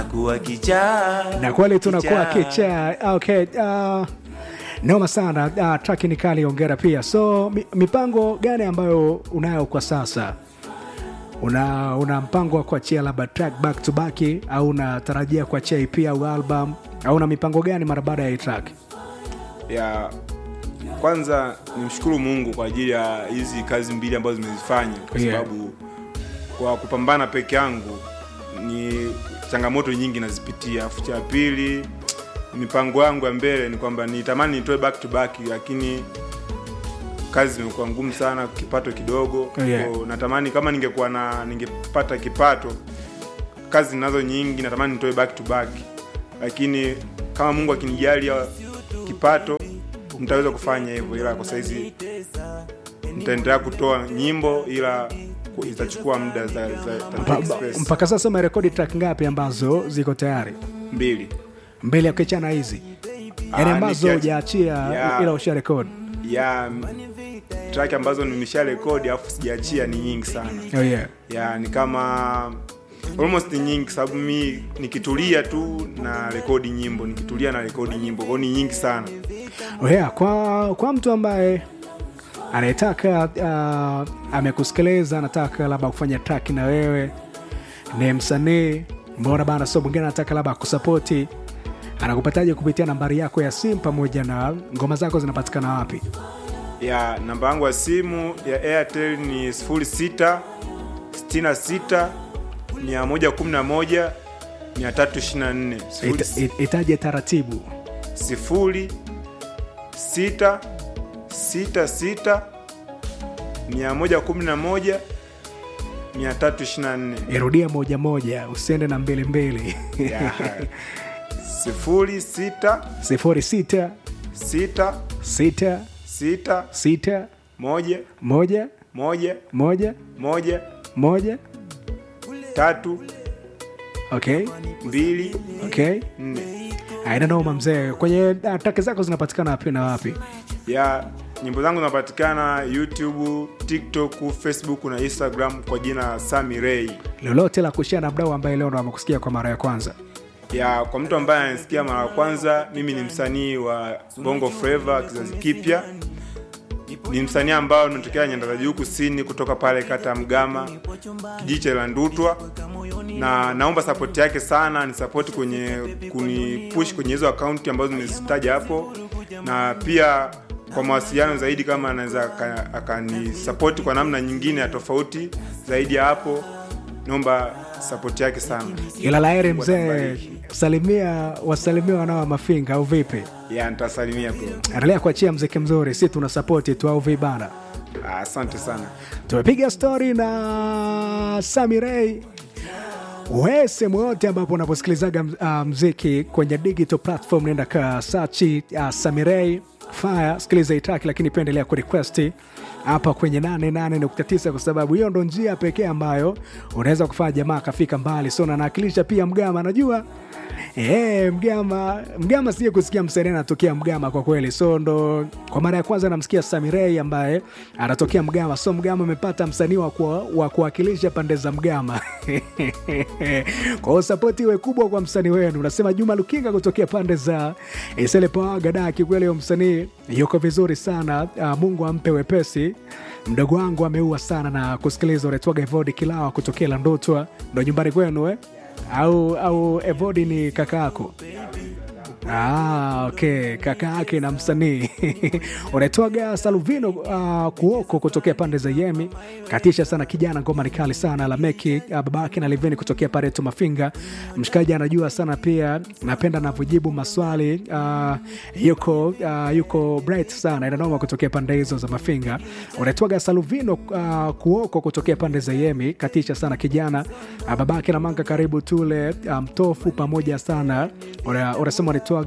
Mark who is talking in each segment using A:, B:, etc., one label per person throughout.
A: nakuwa kichaa
B: na kweli tunakuwa kicha okay uh, noma sana uh, track ni kali ongera pia so mi, mipango gani ambayo unayo kwa sasa una una mpango wa kuachia labda track back to back au unatarajia kuachia ep au album au una mipango gani mara baada ya hii track
C: ya kwanza nimshukuru mungu kwa ajili ya hizi kazi mbili ambazo zimezifanya kwa
B: Yeah.
C: sababu kwa kupambana peke yangu ni changamoto nyingi nazipitia afu cha pili mipango yangu ya mbele ni kwamba nitamani nitoe back to back lakini kazi zimekuwa ngumu sana kipato kidogo
B: Yeah.
C: Kwa natamani kama ningekuwa na ningepata kipato kazi ninazo nyingi natamani nitoe back to back lakini kama mungu akinijalia kipato nitaweza kufanya hivyo ila kwa saizi nitaendelea kutoa nyimbo ila ku- itachukua muda za, za, za
B: Mpa-
C: take space.
B: mpaka sasa umerekodi track ngapi ambazo ziko tayari
C: mbili
B: mbele ya kuachana hizi yani
C: Ah,
B: ambazo
C: nikiacha-
B: hujaachia
C: Yeah.
B: ila usha rekodi
C: ya m- track ambazo nimesha rekodi alafu sijaachia ni nyingi sana
B: oh, yeah.
C: ya ni kama almost ni nyingi sababu mi nikitulia tu na rekodi nyimbo nikitulia na rekodi nyimbo kwao ni nyingi sana
B: Oh, yeah. kwa, kwa mtu ambaye anayetaka uh, amekusikiliza anataka labda kufanya track na wewe ni msanii mbona bana so mwingine anataka labda kusapoti anakupataje kupitia nambari yako ya simu pamoja na ngoma zako zinapatikana wapi
C: ya namba yangu ya simu ya airtel ni 06 66 111 324
B: Ita- it- itaje taratibu
C: sifuri sita sita sita mia moja kumi na moja mia tatu ishirini na nne
B: irudia moja moja usiende na mbili mbili
C: Ya. sifuri sita
B: sifuri sita
C: sita
B: sita
C: sita
B: sita
C: moja
B: moja
C: moja
B: moja
C: moja
B: moja
C: tatu
B: okay
C: mbili
B: okay
C: nne
B: aina noma mzee kwenye uh, traki zako zinapatikana wapi na wapi
C: ya nyimbo zangu zinapatikana youtube tiktok facebook na instagram kwa jina sami rei
B: lolote la kushia na mdau ambaye leo ndo amekusikia kwa mara ya kwanza
C: ya kwa mtu ambaye anasikia mara ya kwanza mimi ni msanii wa bongo flava kizazi kipya ni msanii ambao nimetokea nyanda za juu kusini kutoka pale kata ya mgama kijiji cha landutwa na naomba sapoti yake sana ni sapoti kwenye kunipush kwenye hizo akaunti ambazo nimezitaja hapo na pia kwa mawasiliano zaidi kama anaweza aka- akanisapoti kwa namna nyingine ya tofauti zaidi ya hapo naomba sapoti yake sana
B: ila laheri mzee
C: Watabariki.
B: salimia wasalimia wanao mafinga au vipi
C: ya nitasalimia bro
B: endelea kuachia mziki mzuri si tuna sapoti tu au vibana
C: Ah, asante sana
B: tumepiga stori na samirei we sehemu yote ambapo unaposikilizaga uh, mziki kwenye digital platform naenda ka sachi uh, samirei fire sikiliza itaki lakini pia endelea kurequesti hapa kwenye 88.9 kwa sababu hiyo ndo njia pekee ambayo unaweza kufanya jamaa akafika mbali so nanawakilisha pia mgama najua Eh, mgama mgama sije kusikia msanii anatokea mgama kwa kweli so ndo kwa mara ya kwanza namsikia samirei ambaye anatokea mgama so mgama amepata msanii wa kuwa- wa kuwakilisha pande za mgama kwa hiyo sapoti iwe kubwa kwa msanii wenu unasema juma lukinga kutokea pande za iselepoagada kikweli huyo msanii yuko vizuri sana uh, mungu ampe wepesi mdogo wangu ameua sana na kusikiliza unaitwaga evodi kilawa kutokea landotwa ndo nyumbani kwenu eh? au au evodi ni kaka yako Ah, okay kaka yake na msanii unaitwaga saluvino uh, kuoko kutokea pande za yemi katisha sana kijana ngoma ni kali sana lameki uh, babake na liveni kutokea pareto mafinga mshikaji anajua sana pia napenda anavyojibu maswali uh, yuko uh, yuko bright sana inanoma kutokea pande hizo za mafinga unaitwaga saluvino uh, kuoko kutokea pande za yemi katisha sana kijana uh, babake na manga karibu tule mtofu um, pamoja sana Una- unasema unaitwaga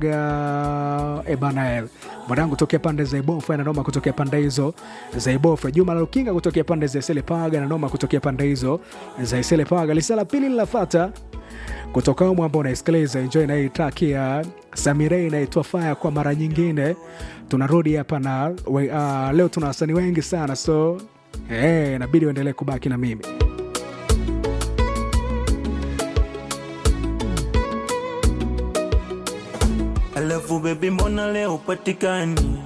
B: ebana mwanangu tokea pande za ibofu ananoma kutokea pande hizo za ibofu juma la lukinga kutokea pande za iselepaga ananoma kutokea pande hizo za iselepaga lisa la pili linafata kutoka umu ambao unaisikiliza enjoy na hii track ya samirei inaitwa faya kwa mara nyingine tunarudi hapa na we, uh, leo tuna wasanii wengi sana so hey, inabidi uendelee kubaki na mimi
A: alafu bebi mbona leo upatikani